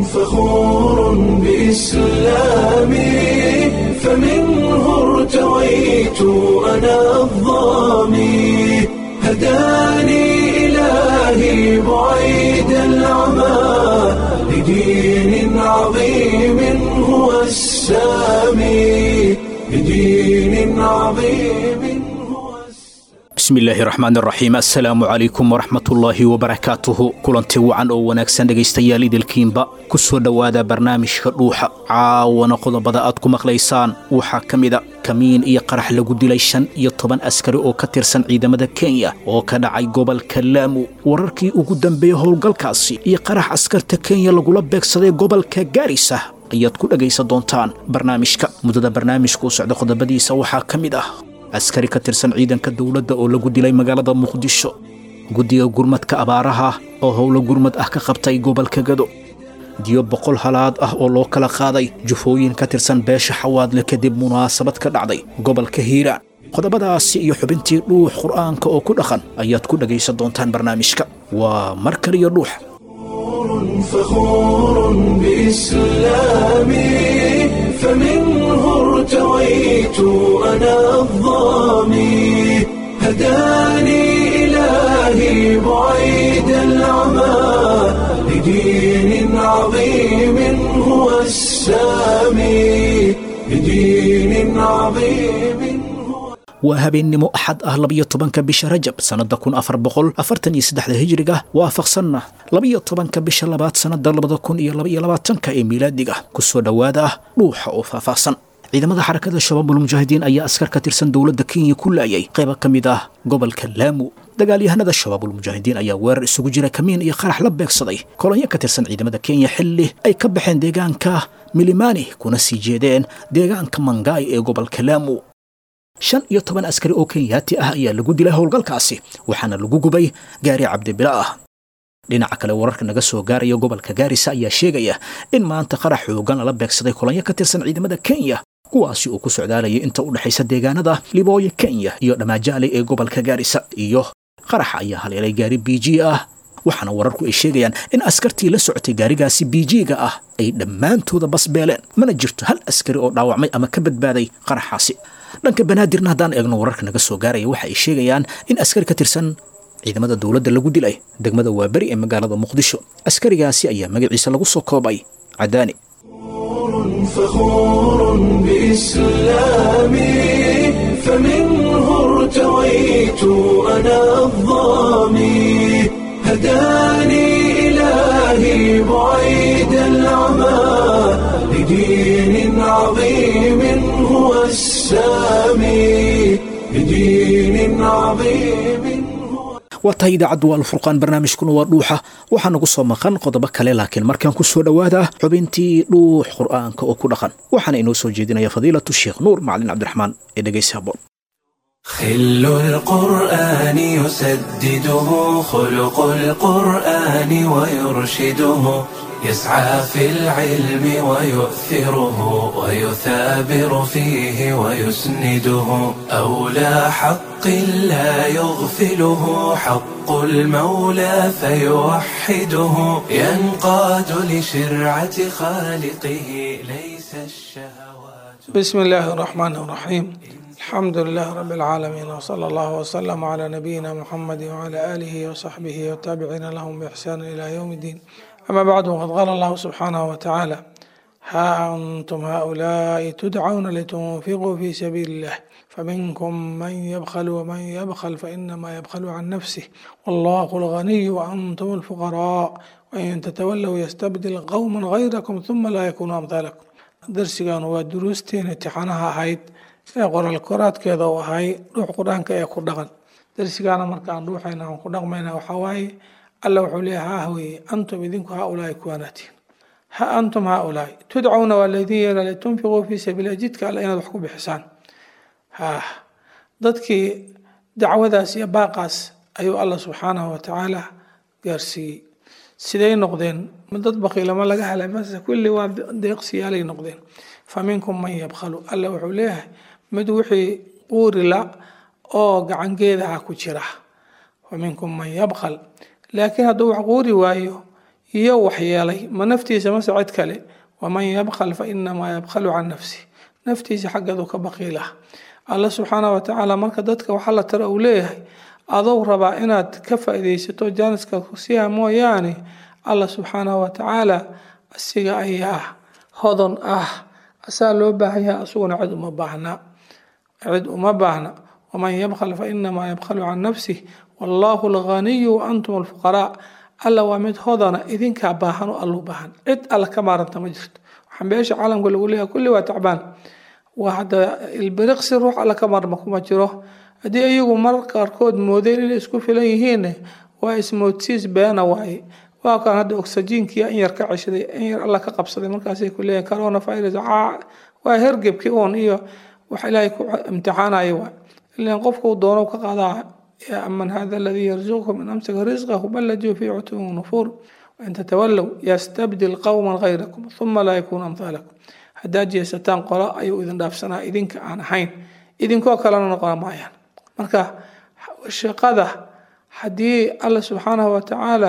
فخور بإسلامي فمنه ارتويت أنا الظامي هداني إلهي بعيد العمى لدين عظيم هو السامي لدين عظيم هو السامي bismi illaahi raxmaan raxiim assalaamu calaykum waraxmatullaahi wabarakaatuhu kulanti wacan oo wanaagsan dhegaystayaal idilkiinba ku soo dhowaada barnaamijka dhuuxa caawana qodobada aad ku maqlaysaan waxaa ka mida kamiin iyo qarax lagu dilay shan iyo toban askari oo ka tirsan ciidamada kenya oo ka dhacay gobolka laamu wararkii ugu dambeeyey howlgalkaasi iyo qarax askarta kenya lagula beegsaday gobolka gaarisa ayaad ku dhegaysan doontaan barnaamijka muddada barnaamijka u socda qodobadiisa waxaa ka mid ah askari ka tirsan ciidanka dowladda oo lagu dilay magaalada muqdisho guddiga gurmadka abaaraha oo howlo gurmad ah ka qabtay gobolka gado diyo boqol halaad ah oo loo kala qaaday jufooyin ka tirsan beesha xawaadle kadib munaasabad ka dhacday gobolka hiiraan qodobadaasi iyo xubintii dhuux qur'aanka oo ku dhaqan ayaad ku dhegaysan doontaan barnaamijka waa mar kaliyo dhuux فخور بإسلامي فمنه ارتويت أنا الظامي هداني إلهي بعيد العمى لدين عظيم هو السامي لدين عظيم هو waa habeennimo axad ah labiyo tobanka bisha rajab sannadda kun afar boqol afartan iyo saddexda hijriga waafaqsanna labiyo tobanka bisha labaad sannadda labada kun iyo labaiyo labaatanka ee miilaadiga ku soo dhowaada ah dhuuxa oo faahfaahsan ciidamada xarakada shabaabul mujaahidiin ayaa askar ka tirsan dowladda kenya ku laayay qayba ka mid ah gobolka laamu dagaalyahanada shabaabul mujaahidiin ayaa weerar isugu jira kamiin iyo qarax la beegsaday kolonyo ka tirsan ciidamada kenya xilli ay ka baxeen deegaanka milimani kuna sii jeedeen deegaanka mangaay ee gobolka laamu shan iyo toban askari oo kenyaati ah ayaa lagu dilay howlgalkaasi waxaana lagu gubay gaari cabdibila ah dhinaca kale wararka naga soo gaaraya gobolka gaarisa ayaa sheegaya in maanta qarax xoogan lala beegsaday kolonyo ka tirsan ciidamada kenya kuwaasi uu ku socdaalayay inta u dhexaysa deegaanada libooya kenya iyo dhamaajaale ee gobolka gaarisa iyo qaraxa ayaa haleelay gaari b g ah waxaana wararku ay sheegayaan in askartii la socotay gaarigaasi biijiga ah ay dhammaantooda basbeeleen mana jirto hal askari oo dhaawacmay ama ka badbaaday qaraxaasi dhanka banaadirna haddaan eegno wararka naga soo gaaraya waxa ay sheegayaan in askari ka tirsan ciidamada dowladda lagu dilay degmada waaberi ee magaalada muqdisho askarigaasi ayaa magaciisa lagu soo koobay cadaani فخور بإسلامي فمنه ارتويت أنا الظامي هداني إلهي بعيد العمى لدين عظيم هو السامي لدين عظيم هو waa tahay idaacaddu waa alfurqaan barnaamijkuna waa dhuuxa waxaa nagu soo maqan qodobo kale laakiin markaan ku soo dhowaada xubintii dhuux qur'aanka oo ku dhaqan waxaana inoo soo jeedinaya fadiilatu sheekh nuur macalin cabdiraxmaan ee dhegaysi haboon خل القرآن يسدده خلق القرآن ويرشده يسعى في العلم ويؤثره ويثابر فيه ويسنده أولى حق لا يغفله حق المولى فيوحده ينقاد لشرعة خالقه ليس الشهوات بسم الله الرحمن الرحيم الحمد لله رب العالمين وصلى الله وسلم على نبينا محمد وعلى آله وصحبه والتابعين لهم بإحسان إلى يوم الدين أما بعد وقد قال الله سبحانه وتعالى ها أنتم هؤلاء تدعون لتنفقوا في سبيل الله فمنكم من يبخل ومن يبخل فإنما يبخل عن نفسه والله الغني وأنتم الفقراء وإن تتولوا يستبدل قوما غيركم ثم لا يكونوا أمثالكم درسيgan waa duruusteen imtixaanaha ahayd ee qoraal koraadkeeda u ahay dhuux qur-aanka ee ku dhaqan darsigaana markaan dhuuxayna aan ku dhaqmayna waxaa waaye alla wuxuu leeyahay ha weye antum idinku haaulaai kuwaanaatiin ha antum haaulaai tudcauna waa laydin yeela litunfiquu fii sabiililah jidka alle inaad wax ku bixisaan ha dadkii dacwadaas iyo baaqaas ayuu alla subxaanahu watacaala gaarsiiyey siday noqdeen ma dad baqiilama laga helay mase kulli waa deeqsiyaalay noqdeen fa minkum man yabkhalu alla wuxuu leeyahay mid wixii quurila oo gacangeedaha ku jira wa minkum man yabkhal laakiin hadduu wax quuri waayo iyo waxyeelay ma naftiisa mase cid kale waman yabkhal fa inamaa yabkhalu can nafsi naftiisa xaggeedu ka baqiilah alla subxaanah watacaala marka dadka waxaa la tara uu leeyahay adou rabaa inaad ka faa-ideysato jaaniska kusiha mooyaane alla subxaanahu watacaala asiga ayaa hodon ah asaa loo baahanyaha asuguna cid uma baahna cid uma baahna waman yabkhal fa inamaa yabkhalu can nafsih wallahu alghaniyu wa antum alfuqaraa alla waa mid hodana idinkaa baahan oo allu baahan cid alla ka maaranta ma jirto waxaan beesha caalamka lagu leeyahay kulli waa tacbaan waa hadda ilbiriqsi ruux alla ka maarma kuma jiro haddii iyagu mar qaarkood moodeen inay isku filan yihiin waa ismoodsiis beena waaye waa kan hadda oxygenkii in yar ka ceshaday in yar alla ka qabsaday markaasay ku leeyahin corona virus waa hergebkii uun iyo wax ilaahay ku imtixaanaya waa ilan qofku doono ka qaadaa yaa aman hada aladii yarzuqukum in amsaka risqahu bal lajuu fii cutuwin nufuur wain tatawallow yastabdil qowman gayrakum uma laa yakuunu amhaalakum haddaad jeesataan qolo ayuu idin dhaafsanaa idinka aan ahayn idinkoo kalena noqon maayaan marka shaqada haddii alla subxaanahu watacaala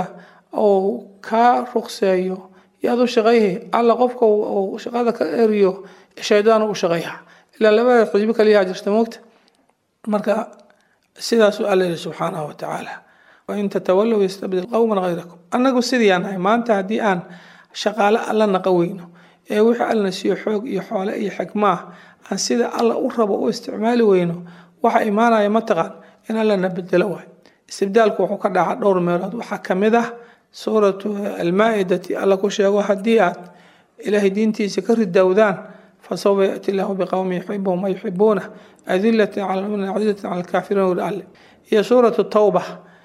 uu kaa ruqseeyo yaad u shaqayhi alla qofka uu shaqada ka eriyo shaydaan u shaqayha ilaa labada xisbi kaliyaa jirta moogta marka sidaasuu alla yihi subxaanahu watacaala wain tatawallow yastabdil qowman gayrakum annagu sidiiaan nahay maanta haddii aan shaqaale alla naqa weyno ee wixii allana siiyo xoog iyo xoole iyo xikmaah aan sida alla u rabo u isticmaali weyno waxa imaanaya mataqaan in allana bedelo waay istibdaalku wuxuu ka dhaca dhowr meelood waxaa kamid ah suuratu almaa-idati alla ku sheego haddii aad ilaahay diintiisa ka ridowdaan fasawfa yaati llaahu biqowmin yuxibuhum wa yuxibuuna adilatin cala lmuminiin casizatin cala alkaafiriin wiri alle iyo suuratu tawba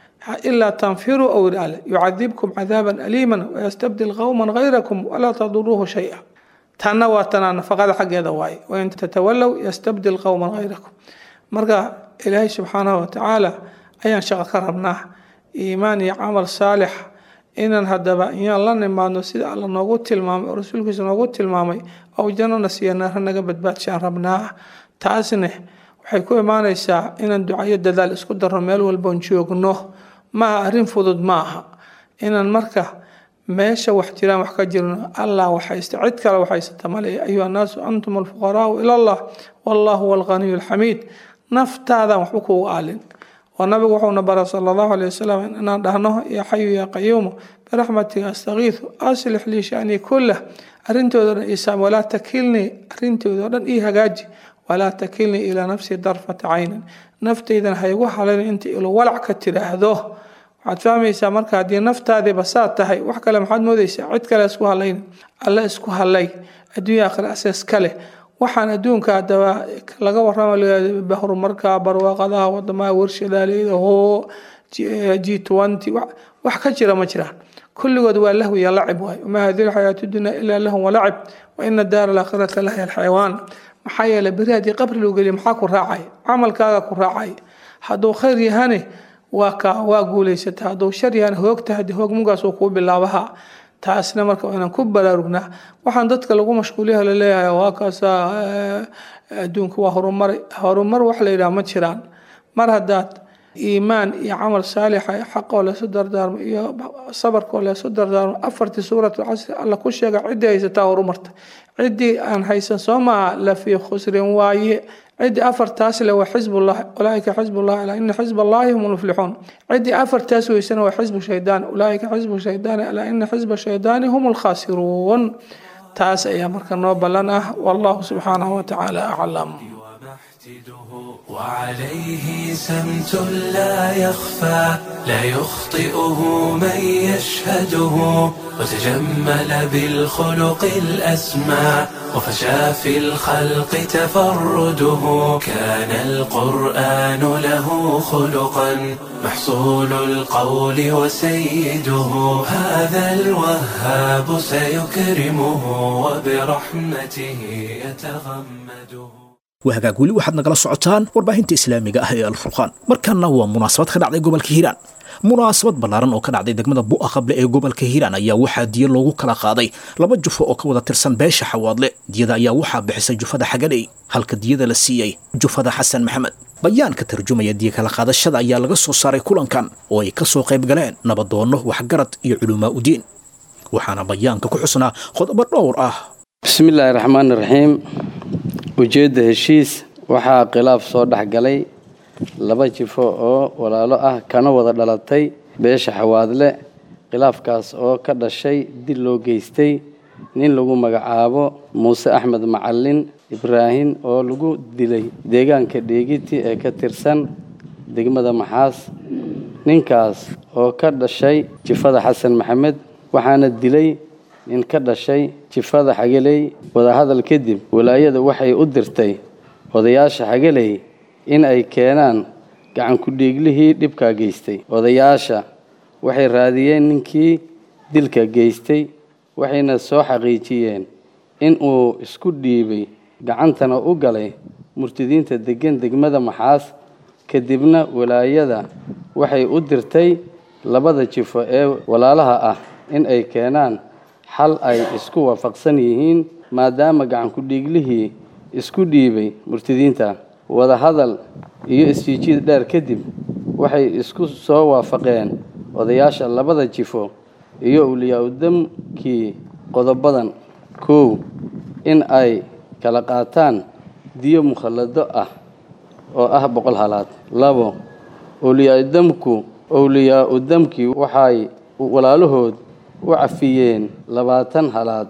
ilaa tanfiruu ou yidhi alle yucadibkum cadaaban aliiman wayastabdil qowman gayrakum walaa taduruuhu shay-a tanna waa tanaa nafaqada xaggeeda waaye wain tatawallow yastabdil qowman gayrakum marka ilaahay subxaanahu watacaala ayaan shaqo ka rabnaa iimaan iyo camal saalix inaan haddaba iyaan la nimaadno sida alla noogu tilmaamay oo rasuulkiisa noogu tilmaamay ou jannana siiya naara naga badbaadshaan rabnaa taasne waxay ku imaanaysaa inaan ducayo dadaal isku darno meel walboon joogno maaha arrin fudud ma aha inaan marka meesha wax jiraan wax ka jirno allah waxaysta cid kale waxaysata male ayuha annaasu antum alfuqaraau ila allah wallahu huwa alghaniyu alxamiid naftaadan waxba kuugu aalin oo nabigu wuxuuna bara sala allahu alay wasalam inaan dhahno yaa xayu yaa qayuumu biraxmatika astakiisu aslix lii shanii kullah arrintooda dhan isaam walaa takilnii arrintooda o dhan ii hagaaji walaa takilnii ilaa nafsii darfata caynin naftaydan haygu halayn inta ilo walac ka tiraahdo waxaad fahmaysaa marka haddii naftaadiiba saa tahay wax kale maxaad moodeysaa cid kale isku halayn alla isku halay adduunya akhira asaas kale waxaan adduunka hadaba laga warama horumarka barwaaqadaha wadamaha warshadaaleeda hoo g twenty wax ka jira ma jiraan kulligood waa lahwi iyo lacib waay wamaa hadihi lxayaatu dunya ilaa lahum walacib wa ina daara alaakhirata lahiya alxayawaan maxaa yeeley beri haddii qabri loo geliya maxaa ku raacay camalkaaga ku raacay hadduu khayr yahane waa ka waa guulaysata hadduu shar yahane hoogta haddii hoog mugaas uu kuu bilaabaha taasna marka inaan ku baraarugnaa waxaan dadka lagu mashquuliyaha laleeyahay waa kaasa adduunka waa horumar horumar wax la yidhaha ma jiraan mar haddaad iimaan iyo camal saalixa xaqoo leesu dardaarmo iyo sabarkoo leesu dardaarmo afartii suuratu casri alla ku sheega ciddii haysataa horumarta ciddii aan haysan soo maaha la fii khusrin waaye ciddii afartaas le waa xisbullah ulaaika xisbullah alaa ina xisb allahi hum lmuflixuun ciddii afartaas weysana waa xisbu shaydaan ulaaika xisbu shaydaani alaa ina xisba shaydaani hum lkhaasiruun taas ayaa marka noo ballan ah wallahu subxaanahu watacaala aclam وعليه سمت لا يخفى لا يخطئه من يشهده وتجمل بالخلق الأسمى وفشى في الخلق تفرده كان القرآن له خلقا محصول القول وسيده هذا الوهاب سيكرمه وبرحمته يتغمده wahagaag weli waxaad nagala socotaan warbaahinta islaamiga ah ee alfurqaan markanna waa munaasabad ka dhacday gobolka hiiraan munaasabad ballaaran oo ka dhacday degmada bu'a qable ee gobolka hiiraan ayaa waxaa diya loogu kala qaaday laba jufo oo ka wada tirsan beesha xawaadle diyada ayaa waxaa bixisay jufada xagadhey halka diyada la siiyey jufada xasan maxamed bayaan ka tarjumaya diya kala qaadashada ayaa laga soo saaray kulankan oo ay ka soo qayb galeen nabadoonno waxgarad iyo culumaa udiin waxaana bayaanka ku xusnaa qodobo dhowr ah bismillaahi raxmaani raxiim ujeedda heshiis waxaa khilaaf soo dhex galay laba jifo oo walaalo ah kana wada dhalatay beesha xawaadle khilaafkaas oo ka dhashay dil loo geystay nin lagu magacaabo muuse axmed macalin ibraahim oo lagu dilay deegaanka dheegiti ee ka tirsan degmada maxaas ninkaas oo ka dhashay jifada xasan maxamed waxaana dilay nin ka dhashay jifada xageley wadahadal kadib walaayada waxay u dirtay odayaasha xageley in ay keenaan gacan ku-dhiiglihii dhibkaa geystay odayaasha waxay raadiyeen ninkii dilka geystay waxayna soo xaqiijiyeen in uu isku dhiibay gacantana u galay murtidiinta deggan degmada maxaas kadibna walaayada waxay u dirtay labada jifo ee walaalaha ah in ay keenaan xal ay isku waafaqsan yihiin maadaama gacan ku-dhiiglihii isku dhiibay murtidiinta wadahadal iyo isjiijiid dheer kadib waxay isku soo waafaqeen odayaasha labada jifo iyo awliyaa-udamkii qodobadan kow in ay kala qaataan diyo mukhallado ah oo ah boqol halaad labo awliyaa-udamku awliyaa-udamkii waxay walaalahood u cafiyeen labaatan halaad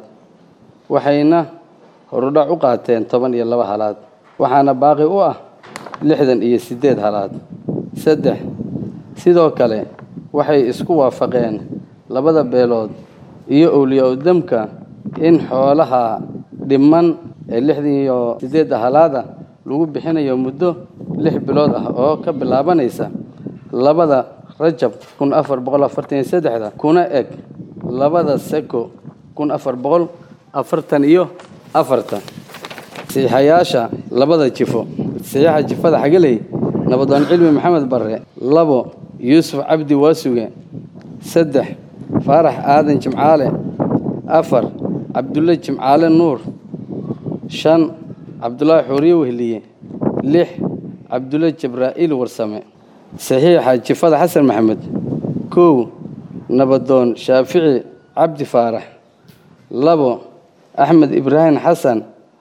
waxayna horudhac u qaateen toban iyo laba halaad waxaana baaqi u ah lixdan iyo siddeed halaad saddex sidoo kale waxay isku waafaqeen labada beelood iyo awliyaa-udamka in xoolaha dhiman ee lixdan iyo siddeedda halaada lagu bixinayo muddo lix bilood ah oo ka bilaabanaysa labada rajab kun afar boqol afartan iyo saddexda kuna eg labada seko kun afar boqol afartan iyo afartan saxiixayaasha labada jifo saxiixa jifada xageley nabadoon cilmi maxamed barre labo yuusuf cabdi waasuge saddex faarax aadan jimcaale afar cabdulle jimcaale nuur shan cabdulaahi xuuriye wehliye lix cabdulle jabraa'iil warsame saxiixa jifada xasan maxamed kow nabadoon shaafici cabdi faarax labo axmed ibraahim xasan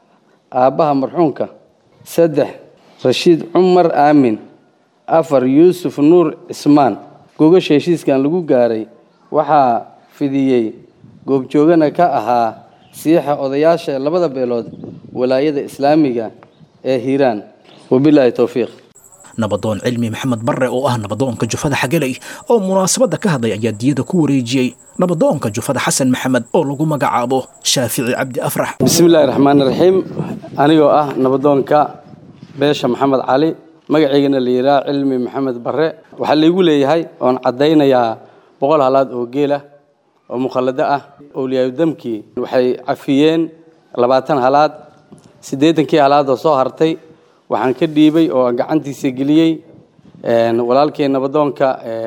aabbaha marxuumka saddex rashiid cumar aamin afar yuusuf nuur cismaan gogasha heshiiskan lagu gaaray waxaa fidiyey goobjoogana ka ahaa siixa odayaasha labada beelood walaayada islaamiga ee hiiraan wabilaahi towfiiq nabadoon cilmi maxamed barre oo ah nabadoonka jufada xageley oo munaasabadda ka hadlay ayaa diyada ku wareejiyey nabadoonka jufada xasan maxamed oo lagu magacaabo shaafici cabdi afrax bismillaahi raxmaani raxiim anigoo ah nabadoonka beesha maxamed cali magaceygana la yidhaha cilmi maxamed barre waxaa laygu leeyahay oon caddaynayaa boqol halaad oo geela oo mukhallado ah owliyaayudamkii waxay cafiyeen labaatan halaad siddeetankii halaadoo soo hartay waxaan ka dhiibay oo aan gacantiisa geliyey walaalkii nabadoonka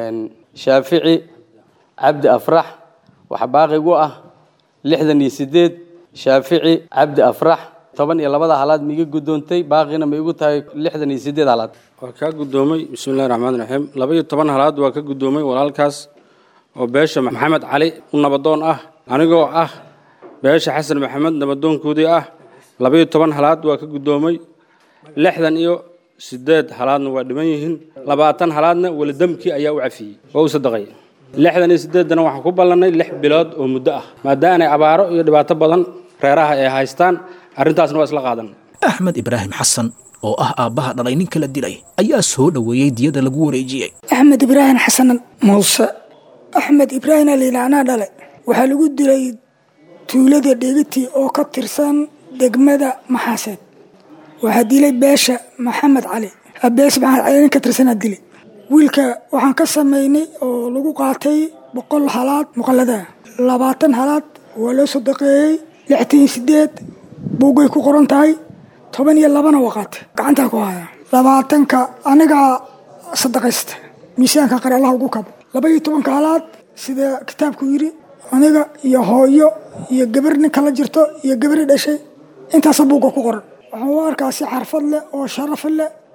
shaafici cabdi afrax waxaa baaqigu ah lixdan iyo siddeed shaafici cabdi afrax toban iyo labada halaad ma iga guddoontay baaqina ma igu tahay lixdan iyo siddeed halaad waa kaa guddoomay bismillahi raxmaan raxiim laba iyo toban halaad waa ka guddoomay walaalkaas oo beesha maxamed cali u nabadoon ah anigoo ah beesha xasan maxamed nabadoonkoodii ah laba iyo toban halaad waa ka guddoomay lixdan iyo siddeed halaadna waa dhiman yihiin labaatan halaadna welidamkii ayaa u cafiyey waa u sadaqay lixdan iyo siddeeddana waxaan ku ballannay lix bilood oo muddo ah maadaanay abaaro iyo dhibaato badan reeraha ay haystaan arrintaasna waa isla qaadan axmed ibraahim xasan oo ah aabbaha dhalay ninka la dilay ayaa soo dhoweeyey diyada lagu wareejiyey axmed ibraahim xasan muuse axmed ibraahim alilaanaa dhale waxaa lagu dilay tuulada dhegiti oo ka tirsan degmada maxaaseed waxaa dilay beesha maxamed cali beesha maxamed cali nin ka tirsanaa dilay wiilka waxaan ka samaynay oo lagu qaatay boqol halaad muqalladaha labaatan halaad waa loo sadaqeeyey lixtan iyo sideed buugay ku qoran tahay toban iyo labana waa qaatay gacantaa ku haya labaatanka anigaa sadaqaysta miisaanka qare allah ugu kabo laba iyo tobanka halaad sida kitaabku yidhi aniga iyo hooyo iyo gabar ninka la jirto iyo gabari dhashay intaasa buugga ku qoran waxaan u arkaa si xarfad leh oo sharaf leh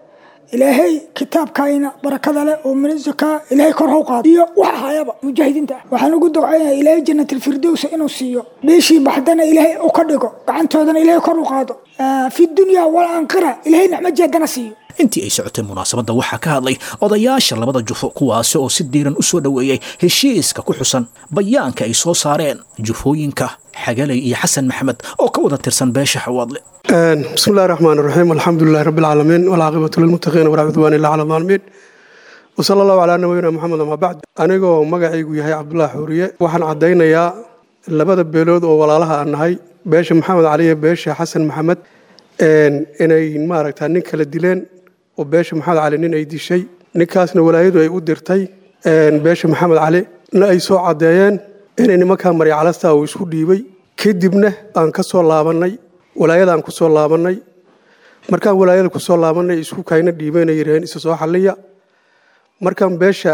ilaahay kitaabkayna barakada leh oo min zakaa ilaahay kor haw qaado iyo wax ahayaba mujaahidiinta ah waxaan ugu ducaynaya ilaahay jannatilfirdowsa inuu siiyo beeshii baxdana ilaahay u ka dhigo gacantoodana ilaahay kor u qaado fi dunya walaanqira ilaahay nicmo jeedana siiyo intii ay socotay munaasabadda waxaa ka hadlay odayaasha labada jufo kuwaasi oo si diiran u soo dhoweeyey heshiiska ku xusan bayaanka ay soo saareen jufooyinka xagalay iyo xasan maxamed oo ka wada tirsan beesha xawaadle بسم الله الرحمن الرحيم الحمد لله رب العالمين والعاقبة للمتقين ولا عدوان إلا على الظالمين وصلى الله على نبينا محمد ما بعد أنيقو مقعيقو يحيى عبد الله حورية وحن عدينا يا لبدا بيلود ووالالها أنهاي بيش محمد علي بيش حسن محمد إن إني ما ركتا نين كلا ديلين وبيش محمد علي نين أي دي شيء نكاسنا ولايدو أي أدرتي إن بيش محمد علي نا أي سو عديان إن إني مكان مري على ستا ويسو ديبي كدبنا أنكسو لابني walaayadaan ku soo laabannay markaan walaayada ku soo laabannay isku kayna dhiibayna yiraheen isa soo xalliya markaan beesha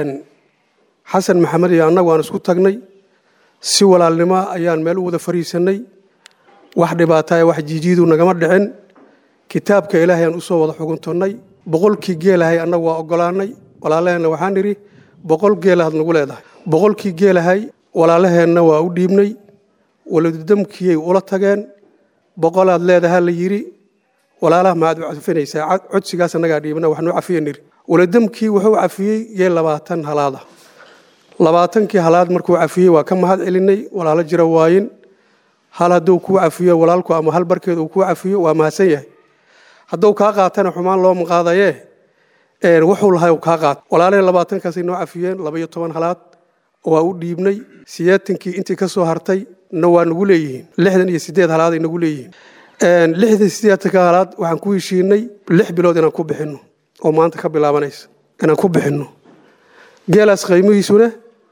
xasan maxamed iyo annagu aan isku tagnay si walaalnimo ayaan meel u wada fariisannay wax dhibaataya wax jiijiidu nagama dhicin kitaabka ilaahay aan usoo wada xuguntonnay boqolkii geelahay annagu waa ogolaanay walaalaheenna waxaan nidhi boqol geelahaad nagu leedahay boqolkii geelahay walaalaheenna waa u dhiibnay waladudamkiyay ula tageen boqolaad leedaha la yidhi walaalaha maaad u cafinaysaa codsigaas annagaa dhiibna waxnu cafiye niri waladamkii wuxuu cafiyey yee labaatan halaada labaatankii halaad markuu cafiyey waa ka mahad celinay walaalo jira waayin hal hadduu kuu cafiyo walaalku ama hal barkeed uu kuu cafiyo waa mahadsan yahay hadduu kaa qaatana xumaan looma qaadayee wuxuu lahay kaa qaat walaalahee labaatankaasay noo cafiyeen labaiyo toban halaad waa u dhiibnay sideetankii intii ka soo hartay na waa nagu leeyihiin lixdan iyo sideed halaaday nagu leeyihiin lixdan sideetanka halaad waxaan ku heshiinay lix bilood inaan ku bixinno oo maanta ka bilaabanaysa inaan ku bixinno geelaas qiimihiisuna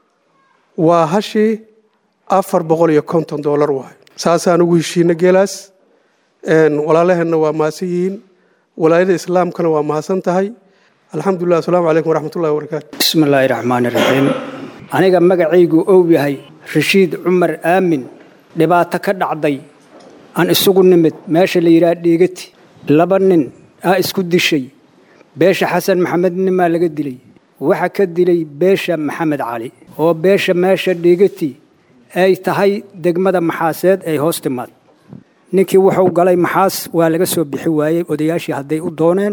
waa hashii afar boqol iyo konton doolar waay saasaan ugu heshiinay geelaas walaalaheenna waa mahadsan yihiin walaayada islaamkana waa mahadsan tahay alxamdulilah asalaamu calaykum waraxmatullahi wabarakaatu bismi illaahi raxmaani raxiim aniga magacaygu ow yahay rashiid cumar aamin dhibaato ka dhacday aan isugu nimid meesha la yidhaha dhiigati laba nin aa isku dishay beesha xasan maxamed nimaa laga dilay waxa ka dilay beesha maxamed cali oo beesha meesha dhiigati ay tahay degmada maxaaseed ay hoos timaad ninkii wuxuu galay maxaas waa laga soo bixi waayey odayaashii hadday u dooneen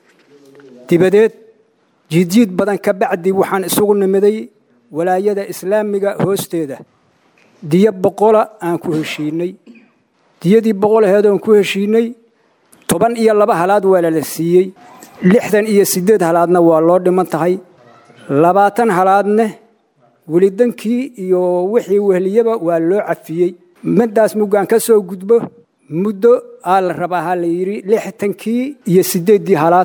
dibadeed jiidjiid badan ka bacdi waxaan isugu nimiday walaayada islaamiga hoosteeda diyo boqola aan ku heshiinay diyadii boqolaheed oon ku heshiinay toban iyo laba halaad waa lala siiyey lixdan iyo siddeed halaadna waa loo dhiman tahay labaatan halaadne welidankii iyo wixii wehliyaba waa loo cafiyey middaas muggaan ka soo gudbo muddo aa la rabaa ha la yidhi lixtankii iyo siddeeddii halaad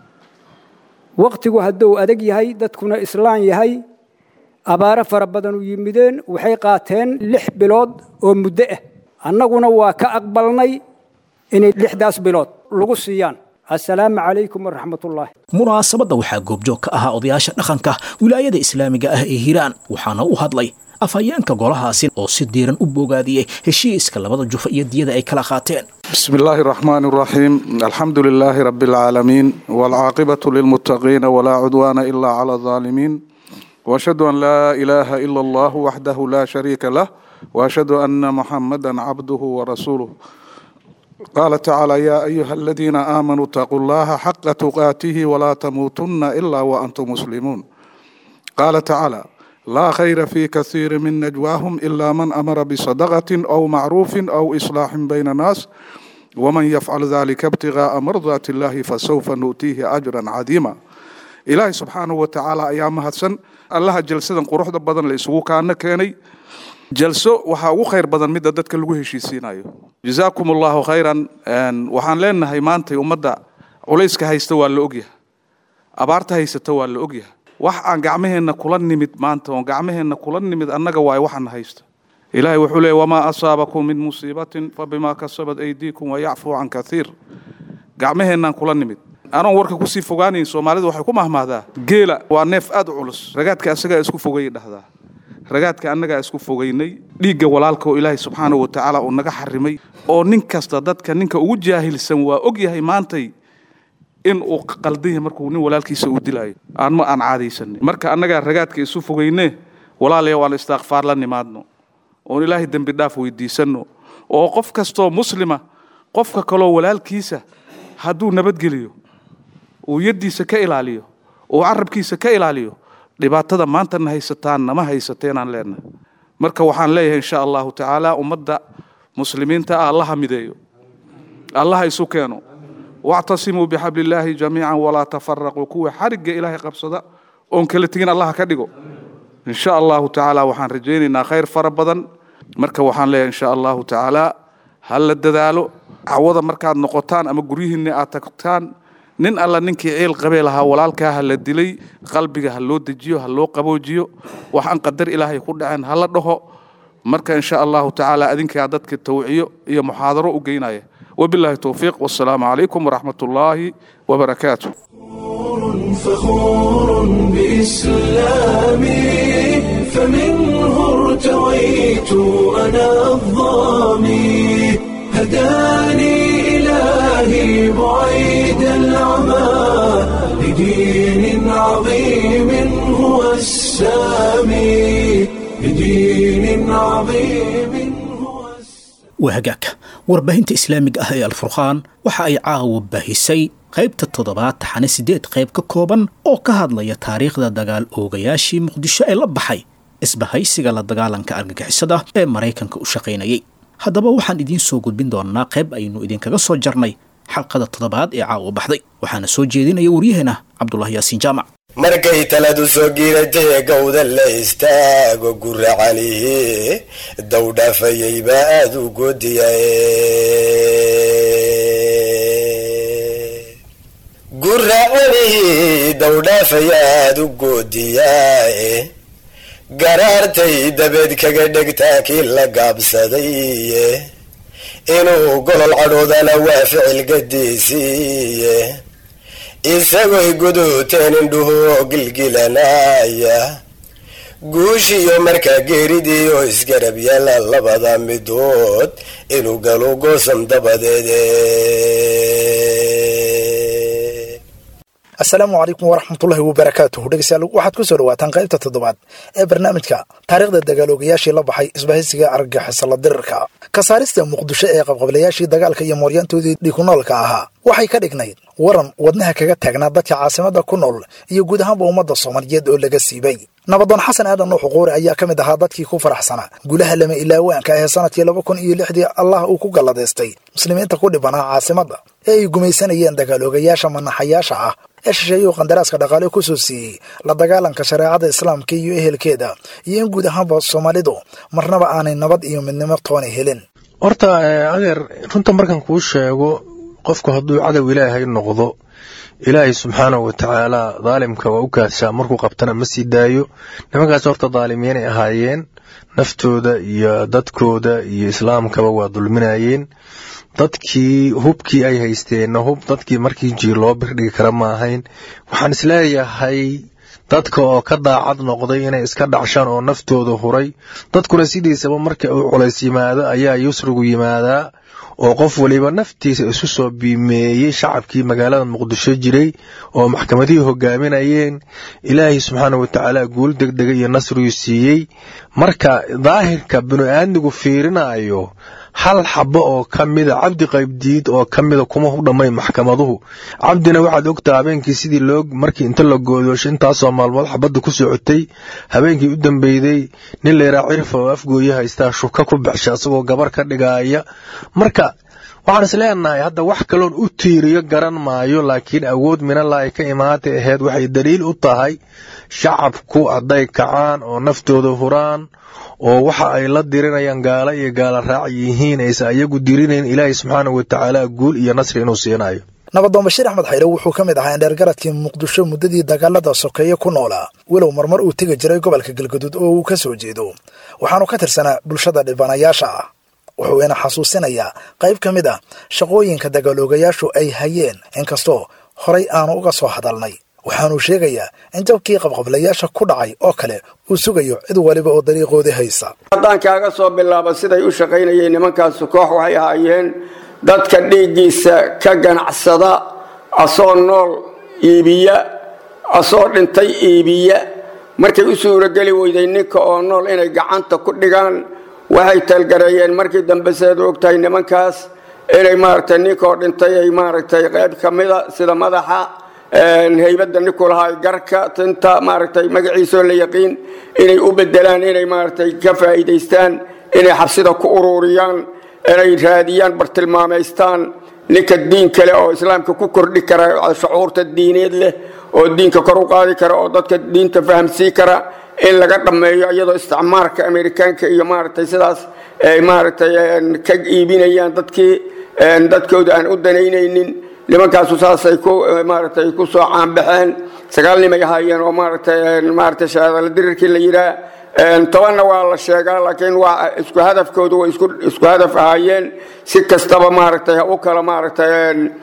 wakhtigu hadduu adag yahay dadkuna islaan yahay abaaro fara badan u yimideen waxay qaateen lix bilood oo muddo ah annaguna waa ka aqbalnay inay lixdaas bilood lagu siiyaan assalaamu calaykum waraxmatullaahi munaasabadda waxaa goobjoog ka ahaa odayaasha dhaqanka wilaayada islaamiga ah ee hiiraan waxaana u hadlay afhayeenka golahaasi oo si diiran u bogaadiyey heshiiska labada jufa iyo diyada ay kala qaateen بسم الله الرحمن الرحيم الحمد لله رب العالمين والعاقبة للمتقين ولا عدوان إلا على الظالمين وأشهد أن لا إله إلا الله وحده لا شريك له وأشهد أن محمدا عبده ورسوله قال تعالى يا أيها الذين آمنوا اتقوا الله حق تقاته ولا تموتن إلا وأنتم مسلمون قال تعالى لا خير في كثير من نجواهم إلا من أمر بصدقة أو معروف أو إصلاح بين الناس ومن يفعل ذلك ابتغاء مرضات الله فسوف نؤتيه أجرا عظيما إلهي سبحانه وتعالى أيام هدسن الله جلسة قروح بدن لإسوه كان كيني jalso waxaa ugu khayr badan midda dadka lagu heshiisiinayo jazaakum allahu khayran waxaan leenahay maantay ummadda culayska haysta waa la ogyahay abaarta haysata waa la ogyahay wax aan gacmaheenna kula nimid maanta oon gacmaheenna kula nimid annaga waayo waxaana haysta ilaahay wuxuu leeyay wamaa asaabakum min musiibatin fabimaa kasabat aydiikum wayacfuu can kathiir gacmaheennaan kula nimid anoon warka kusii fogaanayn soomaalidu waxay ku mahmahdaa geela waa neef aad u culus ragaadka asagaa isku fogayay dhahdaa ragaadka annagaa isku fogaynay dhiigga walaalka oo ilaahay subxaana wa tacaala uu naga xarimay oo nin kasta dadka ninka ugu jaahilsan waa og yahay maantay in uu qaldan yahay markuu nin walaalkiisa uu dilaayo aan ma aan caadaysanin marka annagaa ragaadka isu fogeyne walaalayaw aan istiqfaar la nimaadno oon ilaahay dembi dhaaf weydiisanno oo qof kastoo muslima qofka kaloo walaalkiisa hadduu nabadgeliyo uu yaddiisa ka ilaaliyo uu carabkiisa ka ilaaliyo dhibaatada maantana haysataan nama haysateenaan leenahay marka waxaan leeyahay insha allahu tacaala ummadda muslimiinta ah allaha mideeyo allaha isu keeno wactasimuu bixabli illaahi jamiican walaa tafaraquu kuwa xarigga ilaahay qabsada oon kala tegin allaha ka dhigo insha allahu tacaala waxaan rajaynaynaa khayr fara badan marka waxaan leeyahay insha allahu tacaala ha la dadaalo cawada markaad noqotaan ama guryihiinna aad tagtaan nin alla ninkii ciil qabee lahaa walaalkaa ha la dilay qalbiga ha loo dejiyo ha loo qaboojiyo wax aan qadar ilaahay ku dhaceen ha la dhaho marka insha allahu tacaala adinkaa dadka tawciyo iyo muxaadaro u geynaya wabillahi towfiiq wassalaamu calaykum waraxmat ullaahi wabarakaatu فخور بإسلامي فمنه ارتويت أنا الظامي هداني إلهي بعيد العمى لدين عظيم هو السامي لدين عظيم هو waa hagaag warbaahinta islaamiga ah ee alfurqaan waxa ay caawa baahisay qaybta toddobaad taxane siddeed qayb ka kooban oo ka hadlaya taariikhda dagaal oogayaashii muqdisho ee la baxay isbahaysiga la dagaalanka argagixisada ee maraykanka u shaqaynayay haddaba waxaan idiin soo gudbin doonnaa qayb aynu idinkaga soo jarnay xalqada toddobaad ee caawa baxday waxaana soo jeedinaya waryaheena cabdulahi yaasiin jaamac markay taladu soo giiratay gowda la istaago guracanihi dowdhaafayay baa aada u goodiyae guracanihi dowdhaafaya aada u goodiyaae garaartay dabeed kaga dhegtaa kii la gaabsadaye inuu golol cadhoodana waa ficil gadiisiiye isagoy guduuteen indhuhu gilgilanaya guushiyo markaa geeridii oo isgarab yaala labada midood inuu galo goosan dabadeede asalaamu calaykum waraxmatullahi wabarakaatuhu dhegeystayaal waxaad ku soo dhawaataan qaybta toddobaad ee barnaamijka taariikhda dagaaloogayaashii la baxay isbahaysiga argagixisala dirirka ka saarista muqdisho ee qabqablayaashii dagaalka iyo mooryaantoodii dhikunoolka ahaa waxay ka dhignayd waran wadnaha kaga taagnaa dadka caasimada ku nool iyo guud ahaanba ummadda soomaaliyeed oo laga siibay nabadoon xasan aadan nuux quuri ayaa ka mid ahaa dadkii ku faraxsanaa gulaha lama ilaawaanka ee sanadkii laba kun iyo lixdii allah uu ku galladaystay muslimiinta ku dhibanaa caasimadda ee ay gumaysanayeen dagaaloogayaasha manaxayaasha ah ee shisheeyuu qandaraaska dhaqaale ku soo siiyey la dagaalanka shareecada islaamka iyo ehelkeeda iyo in guud ahaanba soomaalidu marnaba aanay nabad iyo midnimo toona helin horta adeer runta markan kuu sheego qofku hadduu cadow ilaahay noqdo ilaahay subxaanahu wa tacaala daalimka waa u kaashaa markuu qabtana ma sii daayo nimankaas horta daalimiinay ahaayeen naftooda iyo dadkooda iyo islaamkaba waa dulminayeen dadkii hubkii ay haysteenna hub dadkii markii jiir loo birdhigi kara ma ahayn waxaan isleeyahay dadka oo ka daacad noqday inay iska dhacshaan oo naftooda huray dadkuna sidiisaba marka uu culays yimaado ayaa yusrigu yimaadaa oo qof waliba naftiisa isu soo biimeeyey shacabkii magaalada muqdisho jiray oo maxkamadihii hogaaminayeen ilaahay subxaana wa tacaala guul degdega iyo nasriguu siiyey marka daahirka binu-aadmigu fiirinayo hal xabo oo ka mida cabdi qaybdiid oo ka mida kuma u dhammayn maxkamaduhu cabdina waxaad ogtaa habeenkii sidii loo markii inta la goodoosho intaasoo maalmood xabadda ku socotay habeenkii u dambeyday nin layraa cirfa oo afgooye haystaa shuka ku baxsha isagoo gabar ka dhigaaya marka waxaan is leenahay hadda wax kaloon u tiiriyo garan maayo laakiin awood minalahi ka imaatay ahayd waxay daliil u tahay shacabku hadday kacaan oo naftooda huraan oo waxa ay la dirinayaan gaalo iyo gaala raac yihiin aysa ayagu dirinayn ilaahay subxaanahu wa tacaala guul iyo nasri inuu siinayo nabadoon bashiir axmed xayre wuxuu ka mid ahaa indheergaradkii muqdisho muddadii dagaalada sokeeye ku noolaa walow marmar uu tegi jiray gobolka galgaduud oo uu ka soo jeedo waxaanu ka tirsanaa bulshada dhibanayaasha ah wuxuu ina xasuusinayaa qayb ka mid ah shaqooyinka dagaaloogayaashu ay hayeen inkastoo horay aanu uga soo hadalnay waxaanuu sheegayaa in jabkii qabqablayaasha ku dhacay oo kale uu sugayo cid waliba oo dariiqoodii haysa haddaan kaaga soo bilaabo siday u shaqaynayeen nimankaasu koox waxay ahaayeen dadka dhiiggiisa ka ganacsada asoo nool iibiya asoo dhintay iibiya markay u suurogeli weyday ninka oo nool inay gacanta ku dhigaan waxay talgareeyeen markii dambe sidaad ogtahay nimankaas inay maaragtay ninkaoo dhintay ay maaragtay qayb ka mida sida madaxa haybadda ninku lahaa garka tinta maaragtay magaciisoo la yaqiin inay u bedelaan inay maaragtay ka faa'iidaystaan inay xabsida ku ururiyaan inay raadiyaan bartilmaamaystaan ninka diin kale oo islaamka ku kordhi kara shucuurta diineed leh oo diinka kor u qaadi kara oo dadka diinta fahamsii kara in laga dhammeeyo iyadoo isticmaarka amerikaanka iyo maaragtay sidaas ay maaragtay ka iibinayaan dadkii dadkooda aan u danaynaynin nimankaasu saasay ku maaragtay ku soo caanbaxeen sagaal nimay ahaayeen oo maaragtay maaragtay shahaadala dirirkii la yidhaah tobanna waa la sheegaa laakiin waa isku hadafkoodu way isku isku hadaf ahaayeen si kastaba maaragtay ha u kala maaragtay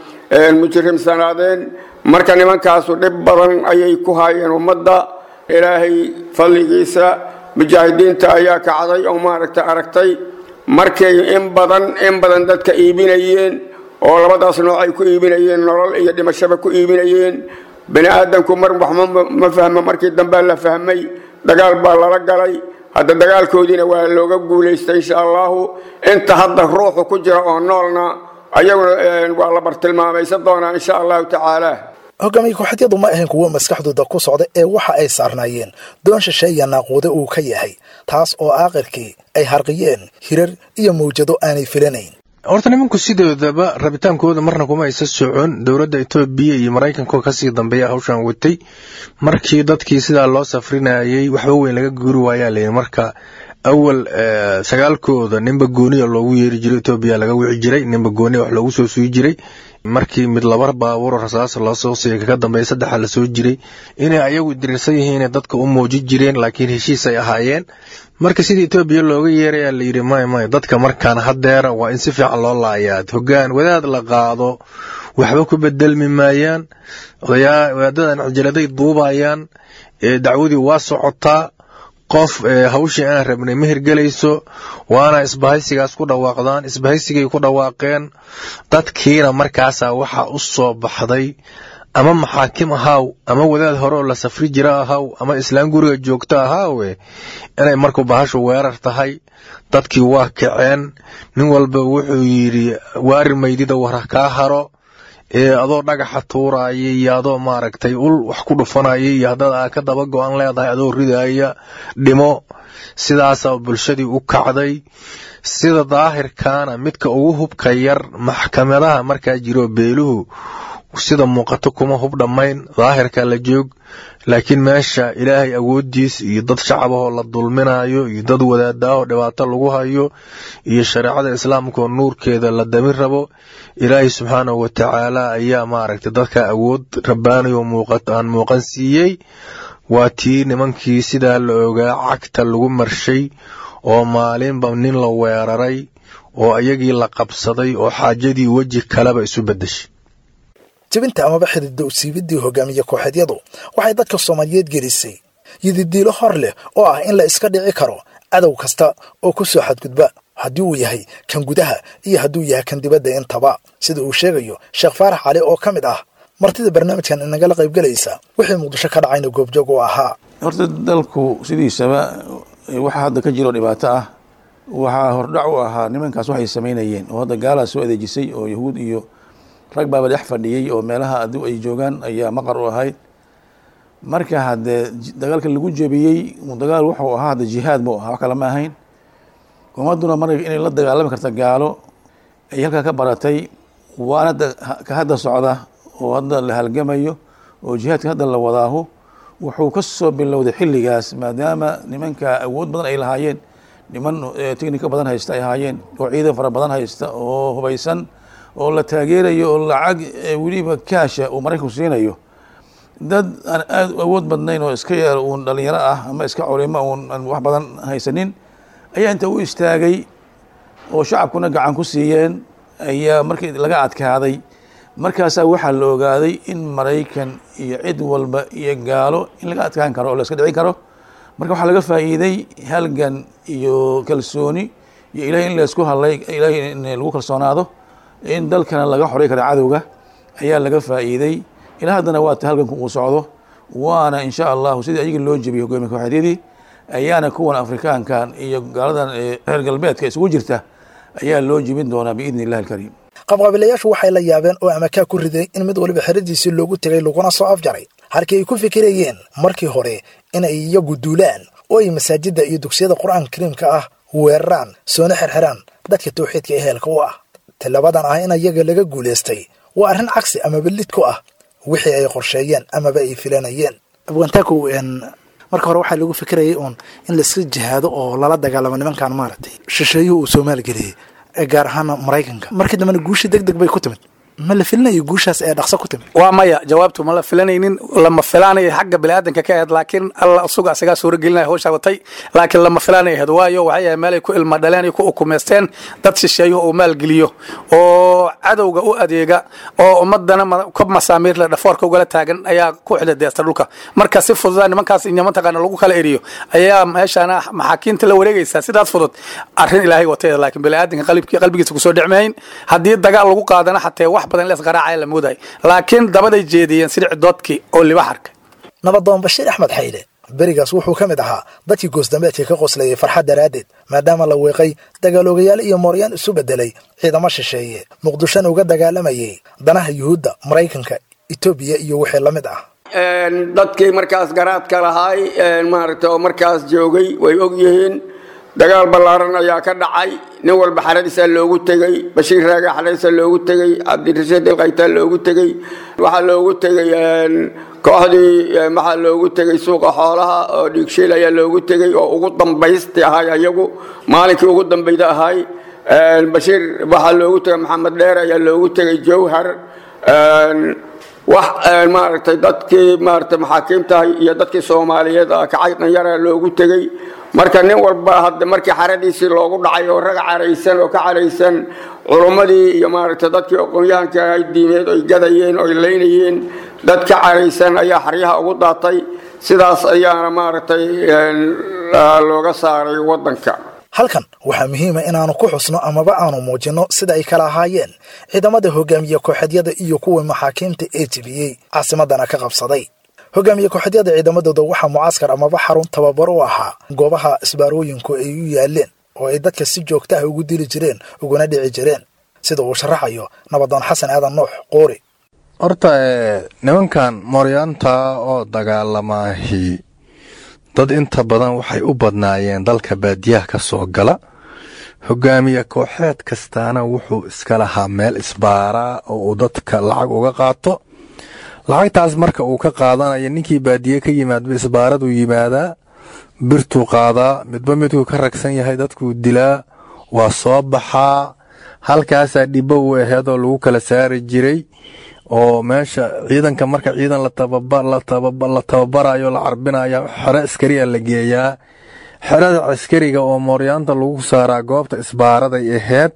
mujrimsanaadeen marka nimankaasu dhib badan ayay ku haayeen ummadda ilaahay fadligiisa mujaahidiinta ayaa kacday oo maaragtay aragtay markay in badan in badan dadka iibinayeen oo labadaas nooc ay ku iibinayeen nolol iyo dhimashaba ku iibinayeen bani aadamku mar waxma ma fahmo markii dambea la fahmay dagaal baa lala galay hadda dagaalkoodiina waa looga guulaystay insha allahu inta hadda ruuxu ku jira oo noolna ayaguna waa la bartilmaamaysan doonaa insha allahu tacaala hogaamiye kooxadyadu ma ahayn kuwo maskaxdooda ku socda ee waxa ay saarnaayeen doon shisheeya naaquude uu ka yahay taas oo aakhirkii ay harqiyeen hirar iyo mawjado aanay filanayn horta nimanku sidoodaba rabitaankooda marna kuma aysa socon dowladda etoobiya iyo maraykanko kasii dambeeya hawshan watay markii dadkii sidaa loo safrinayay waxba weyn laga guuri waayaa layidhi marka awal sagaalkooda ninba gooniya loogu yeeri jiray etoobiya laga wici jiray ninba gooniya wax loogu soo sugi jiray markii mid laba baabuuro rasaas loosoo siiyay kaga dambeeya saddexa lasoo jiray inay ayagu dirirsan yihiin dadka u muuji jireen laakiin heshiis ay ahaayeen marka sidii etoobiya looga yeerayaa layidhi may may dadka markaan hadeera waa in si fiican loo laayaa hogaan wadaad la qaado waxba ku bedelmi maayaan wadaadadan cijaladay duubayaan dacwadii waa socotaa qof hawshii aan rabnay ma hirgelayso waana isbahaysigaas ku dhawaaqdaan isbahaysigay ku dhawaaqeen dadkiina markaasaa waxaa u soo baxday ama maxaakim ahaw ama wadaad hore oo la safri jira ahaw ama islaan guriga joogto ahaawe inay markuu bahashu weerar tahay dadkii waa kaceen nin walba wuxuu yidhi waari maydida wara kaa haro ee adoo dhagaxa tuuraya iyo adoo maaragtay ul wax ku dhufanaya iyo haddaad aa ka daba go-an leedahay adoo ridaya dhimo sidaasaa bulshadii u kacday sida daahirkaana midka ugu hubka yar maxkamadaha markaa jiro beeluhu sida muuqato kuma hub dhammayn daahirka la joog laakiin meesha ilaahay awooddiis iyo dad shacabahoo la dulminayo iyo dad wadaadaahoo dhibaato lagu hayo iyo shareecada islaamkaoo nuurkeeda la damin rabo ilaahay subxaanahu wa tacaala ayaa maaragtay dadka awood rabbaanayo aan muuqan siiyey waa tii nimankii sidaa la ogaa cagta lagu marshay oo maalinba nin la weeraray oo ayagii la qabsaday oo xaajadii weji kaleba isu beddeshay jebinta amaba xididda usiibidii hogaamiye kooxeedyadu waxay dadka soomaaliyeed gelisay yididiilo hor leh oo ah in la iska dhici karo cadow kasta oo ku soo xadgudba haddii uu yahay kan gudaha iyo hadduu yahay kan dibadda intaba sida uu sheegayo sheekh faarax cali oo ka mid ah martida barnaamijkan inagala qaybgelaysa wixii muqdisho ka dhacayna goobjoog u ahaa horta dalku sidiisaba waxa hadda ka jiro dhibaato ah waxaa hordhac u ahaa nimankaas waxay samaynayeen oo hadda gaalaa soo adeejisay oo yahuud iyo rag baaba dhex fadhiyey oo meelaha adu ay joogaan ayaa maqar u ahayd marka haddee dagaalka lagu jebiyey dagaal wuxuu ahaa hadda jihaad buu ahaa wax kale ma ahayn ummaduna mar inay la dagaalami karta gaalo ay halkaa ka baratay waana ka hadda socda oo hadda la halgamayo oo jihaadka hadda la wadaahu wuxuu ka soo bilowday xilligaas maadaama nimanka awood badan ay lahaayeen niman technika badan haysta ay ahaayeen oo ciidan fara badan haysta oo hubaysan oo la taageerayo oo lacag weliba kaasha uu maraykanku siinayo dad aan aada u awood badnayn oo iska yar uun dhalinyaro ah ama iska culimo uun aan wax badan haysanin ayaa inta u istaagay oo shacabkuna gacan ku siiyeen ayaa markii laga adkaaday markaasaa waxaa la ogaaday in maraykan iyo cid walba iyo gaalo in laga adkaan karo oo la iska dhicin karo marka waxaa laga faa'iiday halgan iyo kalsooni iyo ilahay in laysku hadlay ilahay in lagu kalsoonaado in dalkana laga xoray karo cadowga ayaa laga faa'iiday ilaa haddana waa ta halganku uu socdo waana insha allahu sidii ayaga loo jebiyey hogaamiya kooxeedyadii ayaana kuwan afrikaankan iyo gaaladan reer galbeedka isugu jirta ayaa loo jebin doonaa biidni illahi alkariim qabqabilayaashu waxay la yaabeen oo amakaa ku riday in mid waliba xeradiisii loogu tegay laguna soo afjaray halkii ay ku fikirayeen markii hore inay iyagu duulaan oo ay masaajidda iyo dugsiyada qur-aanka kariimka ah weeraraan soona xerxeraan dadka tawxiidka ee heelka u ah tilabadan ah in iyaga laga guulaystay waa arrin cagsi amaba lid ku ah wixii ay qorsheeyeen amaba ay filanayeen abwantakow marka hore waxaa lagu fikirayay uun in laiska jihaado oo lala dagaalamo nimankan maaragtay shisheeyuhu uu soomaali geliyey ee gaar ahaana maraykanka markii dambena guusha deg deg bay ku timid ma la filinayo guushaas ee dhaqso ku timid waa maya jawaabtu ma la filanaynin lama filaanayo xagga biniaadanka ka ahayd laakiin alla isuga isagaa suuragelinaya hawshaa watay laakiin lama filaanay ahayd waayo waxay ahayd meelay ku ilma dhaleen iyo ku ukumeysteen dad shisheeyuhu uu maalgeliyo oo cadowga u adeega oo ummadana kob masaamiir le dhafoorka ugala taagan ayaa ku xidadeesta dhulka marka si fududa nimankaas iyo mataqaana lagu kala eriyo ayaa meeshaana maxaakiinta la wareegaysaa sidaas fudud arrin ilaahay watay laakiin biniaadanka qalbkii qalbigiisa kusoo dhicmayn haddii dagaal lagu qaadana xatee wax badan lees garaacaya la mooday laakiin dabaday jeediyeen sida cidoodkii oo libaxarka nabadoon bashiir axmed xayle berigaas wuxuu ka mid ahaa dadkii goosdambeedka ka qoslayay farxad daraaddeed maadaama la weeqay dagaaloogayaal iyo mooryaan isu beddelay ciidamo shisheeye muqdishona uga dagaalamayay danaha yuhuudda maraykanka etoobiya iyo wixii la mid ah dadkii markaas garaadka lahaay maaragta oo markaas joogay way og yihiin dagaal ballaaran ayaa ka dhacay nin walba xaradiisaa loogu tegey bashiir raaga xaradiisa loogu tegey cabdirashiid ilkaytaa loogu tegey waxaa loogu tegey kooxdii maxaa loogu tegey suuqa xoolaha oo dhiigshiil ayaa loogu tegey oo ugu dambaysti ahay ayagu maalinkii ugu dambayda ahay bashiir waxaa loogu tegey maxamed dheer ayaa loogu tegey jowhar wax maaragtay dadkii maaragtay maxaakiimtahay iyo dadkii soomaaliyeed ah kacay dhanyara loogu tegey marka nin walba hadda markii xaradiisii loogu dhacay oo rag caraysan oo ka caraysan culummadii iyo maaragtay dadkii aqoon-yahanka ay diimeed oy gadayeen oy leynayeen dad ka caraysan ayaa xaryaha ugu daatay sidaas ayaana maaragtay looga saaray waddanka halkan waxaa muhiima inaanu ku xusno amaba aanu muujinno sida ay kala ahaayeen ciidamada hogaamiye kooxeedyada iyo kuwa maxaakiimta ee jebiyey caasimadana ka qabsaday hogaamiye kooxeedyada ciidamadooda waxaa mucaaskar amaba xarun tababar u ahaa goobaha isbaarooyinku ay u yaaleen oo ay dadka si joogta ah ugu dili jireen uguna dhici jireen sida uu sharaxayo nabadoon xasan aadan nuux qoori horta nimankan mooryaanta oo dagaalamaahi dad inta badan waxay u badnaayeen dalka baadiyaha ka soo gala hogaamiye kooxeed kastaana wuxuu iska lahaa meel isbaaraa oo uu dadka lacag uga qaato lacagtaas marka uu ka qaadanayo ninkii baadiye ka yimaadba isbaaraduu yimaadaa birtuu qaadaa midba midkuu ka ragsan yahay dadkuu dilaa waa soo baxaa halkaasaa dhibbo u aheed oo lagu kala saari jiray oo meesha ciidanka marka ciidan la tababarayo la carbinayo xero askariya la geeyaa xerada askariga oo mooryaanta lagu saaraa goobta isbaaraday aheyd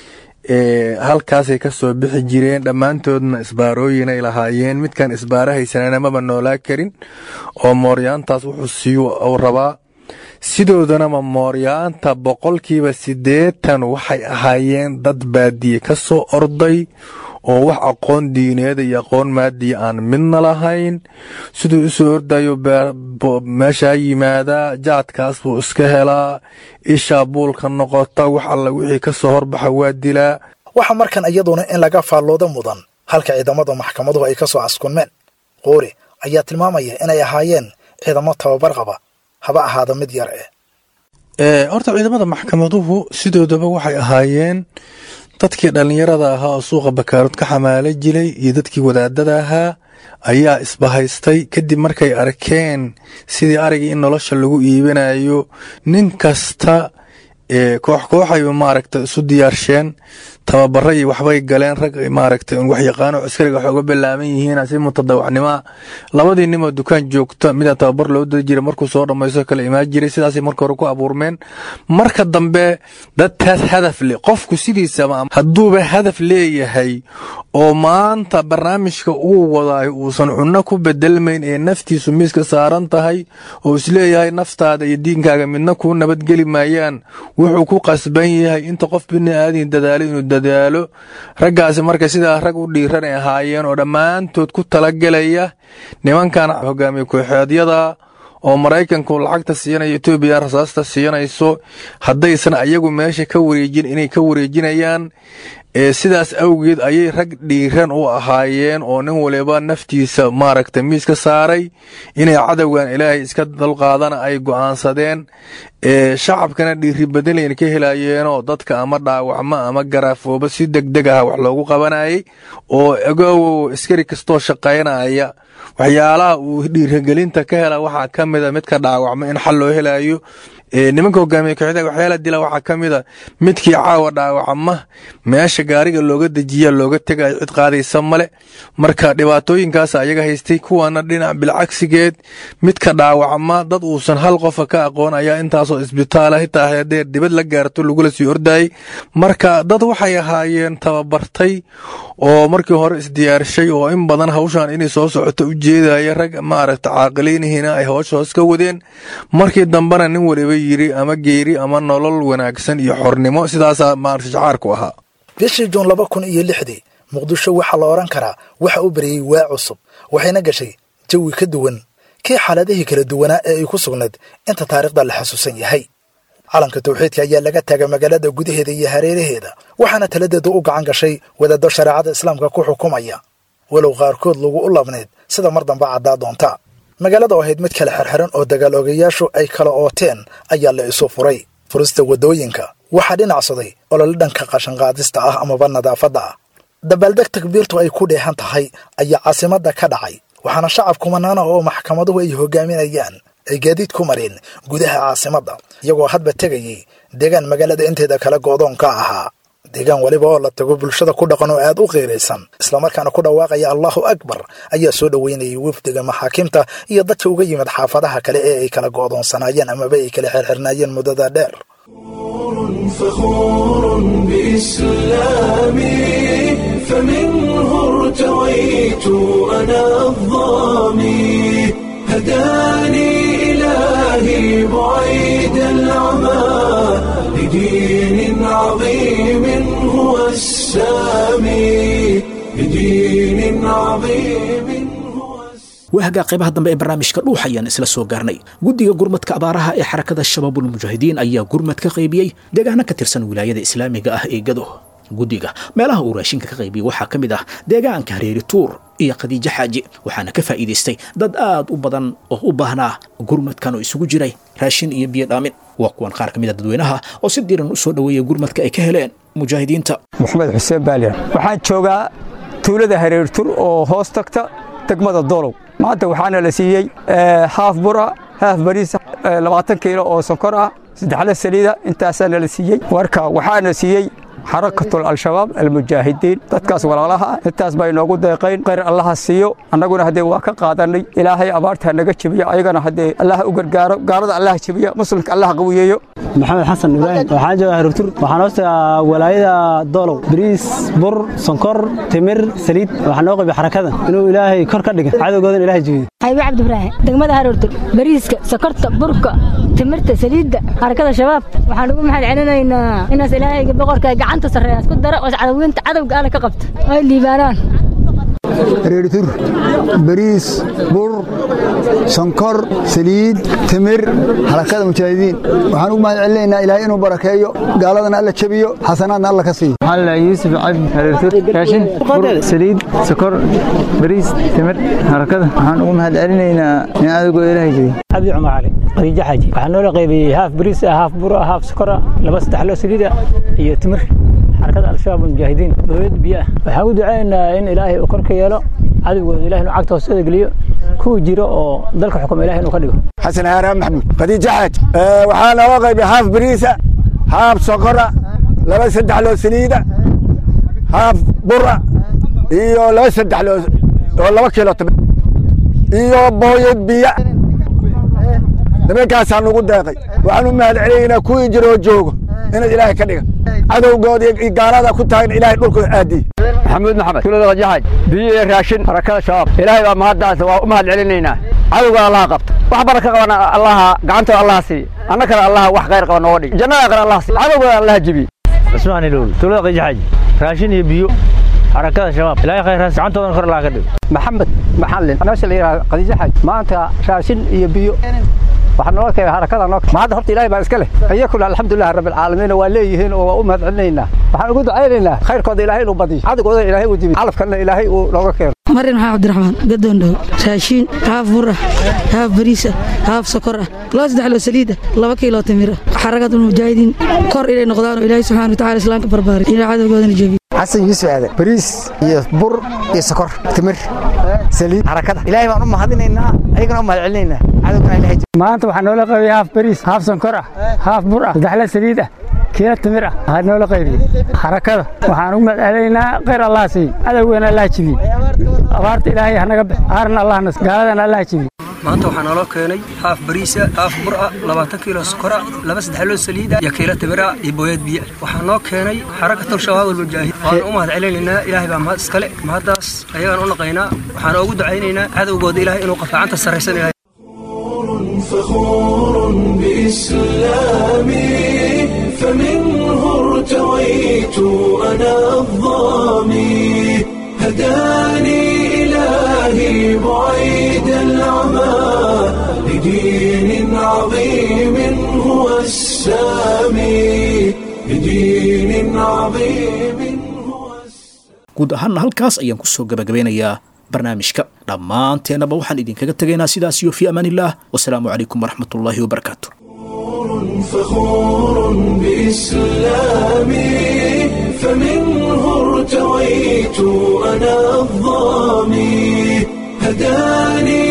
halkaasay ka soo bixi jireen dhammaantoodna isbaarooyinay lahaayeen midkan isbaara haysanana maba noolaa karin oo mooryaantaas wuxuu siiyu uu rabaa sidoodanama mooryaanta boqolkiiba siddeetan waxay ahaayeen dad baadiye ka soo orday oo wax aqoon diineeda iyo aqoon maadiya aan midna lahayn siduu usoo ordayo meeshaa yimaadaa jaadkaas buu iska helaa ishaa buulka noqota wax alla wixii ka soo horbaxa waa dilaa waxaa markan iyaduna in laga faallooda mudan halka ciidamada maxkamaduhu ay ka soo caskunmeen qoori ayaa tilmaamaya inay ahaayeen ciidamo tababar qaba haba ahaada mid yar eh horta ciidamada maxkamaduhu sidoodaba waxay ahaayeen dadkii dhallinyarada ahaa oo suuqa bakaarood ka xamaala jiray iyo dadkii wadaadada ahaa ayaa isbahaystay kadib markay arkeen sidii arigii in nolosha lagu iibinayo nin kasta koox kooxay maaragta isu diyaarsheen tababara iyo waxbay galeen rag maaragta waxyaqaano askariga wax uga bilaaban yihiin si mutadawacnima labadii nimoo dukaan joogta mida tababar loo diri jiray markuu soo dhammaysto kala imaan jiray sidaasay marka hore ku abuurmeen marka dambe dadtaas hadaf leh qofku sidiisaba hadduuba hadaf leeyahay oo maanta barnaamijka uu wadaayo uusan cunno ku bedelmayn ee naftiisu miiska saaran tahay oo isleeyahay naftaada iyo diinkaaga midna kuu nabadgeli maayaan wuxuu ku qasban yahay inta qof bini aadin dadaalo inuu dadaalo raggaasi marka sidaa rag u dhiiran ay ahaayeen oo dhammaantood ku talagelaya nimankan hogaamiye kooxeedyada oo maraykanku lacagta siinaya etoobiya rasaasta siinayso haddaysan ayagu meesha ka wareejin inay ka wareejinayaan ee sidaas awgeed ayay rag dhiiran u ahaayeen oo nin waliba naftiisa maaragta miiska saaray inay cadowgan ilaahay iska dalqaadana ay go'aansadeen ee shacabkana dhiiri badanayn ka helayeenoo dadka ama dhaawacmo ama garaafooba si degdeg ah wax loogu qabanayay oo agow askari kastoo shaqaynaya waxyaalaha uu dhiirigelinta ka hela waxaa ka mida midka dhaawacmo in xal loo helayo nimanka hogaamiye kooxda waxyaala dila waxaa ka mida midkii caawa dhaawacma meesha gaariga looga dejiya looga tegayo cid qaadaysa male marka dhibaatooyinkaas ayaga haystay kuwana dhinac bilcagsigeed midka dhaawacma dad uusan hal qofa ka aqoon ayaa intaasoo isbitaala hitaa hadee dibad la gaarto lagula sii ordayay marka dad waxay ahaayeen tababartay oo markii hore isdiyaarshay oo in badan hawshan inay soo socoto u jeedaya rag maaragta caaqiliinihina ay howsha hoos ka wadeen markii dambena nin waliba yiri ama geeri ama nolol wanaagsan iyo xornimo sidaasaa maarata shacaarku ahaa bishii juun laba kun iyo lixdii muqdisho waxaa la odhan karaa waxa u bariyey waa cusub waxayna gashay jawi ka duwan kii xaaladihii kala duwanaa ee ay ku sugnayd inta taariikhda la xasuusan yahay calanka tawxiidka ayaa laga taagay magaalada gudaheeda iyo hareeraheeda waxaana taladeedu u gacan gashay wadaaddo shareecada islaamka ku xukumaya walow qaarkood lagu u labnayd sida mar dambe caddaa doonta magaalada oo ahayd mid kale xirxiran oo dagaal ogayaashu ay kala ooteen ayaa la isu furay furista waddooyinka waxaa dhinacsaday olole dhanka qashanqaadista ah amaba nadaafadda ah dabaaldeg takbiirtu ay ku dheehan tahay ayaa caasimadda ka dhacay waxaana shacab kumanaana oo maxkamaduhu ay hogaaminayaan ay gaadiid ku mareen gudaha caasimadda iyagoo hadba tegayay deegaan magaalada inteeda kale go'doonka ahaa deegaan weliba oo la tago bulshada ku dhaqan oo aad u qiiraysan islamarkaana ku dhawaaqaya allahu akbar ayaa soo dhoweynayay wafdiga maxaakiimta iyo dadka uga yimid xaafadaha kale ee ay kala go'doonsanaayeen amaba ay kala xirxirnaayeen muddada dheer فخور بإسلامي فمنه ارتويت أنا الظامي هداني إلهي بعيد العمى لدين عظيم هو السامي لدين عظيم waahagaa qaybaha dambe ee barnaamijka dhuux ayaan isla soo gaarnay guddiga gurmadka abaaraha ee xarakada shabaabulmujaahidiin ayaa gurmad ka qaybiyey deegaano ka tirsan wilaayada islaamiga ah ee gado guddiga meelaha uu raashinka ka qaybiyey waxaa ka mid ah deegaanka hareeri tuur iyo khadiijo xaaji waxaana ka faa'iidaystay dad aad u badan oo u baahnaa gurmadkan oo isugu jiray raashin iyo biyo dhaamin waa kuwan qaar ka mid a dadweynaha oo si diiran u soo dhoweeya gurmadka ay ka heleen mujaahidiinta maxamed xuseen baaliyan waxaan joogaa tuulada hareertur oo hoos tagta degmada doolow maanta waxaana la siiyey haaf bura haaf bariis labaatan kiilo oo sonkor ah saddexle saliida intaasaana la siiyey marka waxaana siiyey xarakatul al-shabaab almujaahidiin dadkaas walaalaha ah intaas bay noogu deeqayn khayr allaha siiyo annaguna haddee waa ka qaadanay ilaahay abaarta naga jebiyo ayagana haddee allaha u gargaaro gaalada allaha jebiya muslimka allaha qawiyeeyo maxamed xasan ibraahim waxaan joogaa harurtur waxaan hoostagaa walaayada doolow bariis bur sonkor timir saliid waxaa noo qabiy xarakadan inuu ilaahay kor ka dhiga cadowgoodan ilahay jebiyo xaybe cabdibraahin degmada harurtur bariiska sokorta burka timirta saliidda xarakada shabaab waxaan ugu mahad celinaynaa inaas ilaahayga boqorka gacanta sarreeya isku dara oo cadawinta cadowga alle ka qabta ay liibaanaan reeritur bariis bur sonkor saliid timir xarakada mujaahidiin waxaan ugu mahad celinaynaa ilaahay inuu barakeeyo gaaladana alla jabiyo xasanaadna alla ka siiyo maxaa la yuusuf cabdi reeritur raashin bur saliid sokor bariis timir xarakada waxaan ugu mahad celinaynaa in cadowgooda ilaahay jabiyo cabdi cumar cali qadiijo xaaji waxaa noola qaybiyey haaf bariis ah haaf bur ah haaf sokor ah laba saddex loo saliid ah iyo timir xarakada al-shabaab almujaahidiin dowlad biyo ah waxaan u ducaynaynaa in ilaahay uu kor ka yeelo cadowgooda ilahay inuu cagta hoosada geliyo kuwa jiro oo dalka xukuma ilahay inuu ka dhigo xasan haaraan maxamuud khadiijo xaaj waxaa nooga qaybay haaf bariisa haaf sokora laba saddex loo saliida haaf bura iyo laba saddex loo oo laba kiilo timir iyo booyad biyo nimankaasaa nugu deeqay waxaan u mahad celinaynaa kuwii jiro oo joogo inaad ilaahay ka dhiga cadowgooda iyo gaalada ku tahay in ilaahay dhulka aadiye maxamuud maxamed tuulada qajaxaaj biyo iyo raashin barakada shabaab ilaahay baa mahaddaas waa u mahad celinaynaa cadowga allaha qabta wax baraka qabana allaha gacantooda allaha siiya annakana allaha wax khayr qaba nooga dhig jannada aqra allaha siiya cadowgooda allaha jibiye cusmaan ilowl tuulada qajaxaaj raashin iyo biyo حركات الشباب لا يا خير عنتهم كر لا كدب محمد محلل meesha la yiraahdo qadiija xaj maanta raashin iyo biyo waxaan noo keenay harakada noo ma hadda horta ilaahay baa iska leh ayakuna alxamdulilah rabbil caalamiin waa leeyihiin oo waa u mahad celinaynaa waxaan ugu ducaynaynaa khayrkooda ilaahay inuu badiyo cadowgooda ilaahay uu dibi calafkana ilaahay uu nooga keeno marin maxaa cabdiraxmaan gadoon dhow raashiin haaf bur ah haaf bariis ah haaf sokor ah laba saddex loo saliid ah laba kiilo timir ah xaragad mujaahidiin kor inay noqdaan oo ilaahay subxaana watacaala islaamka barbaaray ilaa cadowgoodana jebiyo xasan yuusuf aadan bariis iyo bur iyo sokor timir saliid harakada ilaahay baan u mahadinaynaa ayagana u mahad celinaynaa cadowgana ilaahay maanta waxaa noola qaybiyey haaf bariis haaf sonkor ah haaf bur ah saddexla saliid ah kiilo timir ah waxaa noola qaybiyey harakada waxaan ugu mahad celinaynaa khayr allah siiy cadowgeena allah jibiy abaarta ilaahay hanaga bix aaran allah nas gaaladana allah jibiy maanta waxaa naloo keenay haaf bariisa haaf bur ah labaatan kiilo sokora laba saddexloo saliida iyo kiilo timira iyo booyad biyo waxaa noo keenay xarakatul shabaab almujaahid waan u mahad celinaynaa ilaahay baa mahad iskale mahaddaas ayagaan u naqaynaa waxaan ugu ducaynaynaa cadowgooda ilaahay inuu qafacanta sarraysan ilahay فخور بإسلامي فمنه ارتويت أنا الظامي هداني إلهي بعيد العمى لدين عظيم هو السامي لدين عظيم guud ahaanna halkaas ayaan ku soo gabagabeynayaa barnaamijka dhammaanteennaba waxaan idinkaga tegaynaa sidaas iyo fii amaanillaah wasalaamu calaykum waraxmatullaahi wabarakaatu فخور بإسلامي فمنه ارتويت أنا الظامي هداني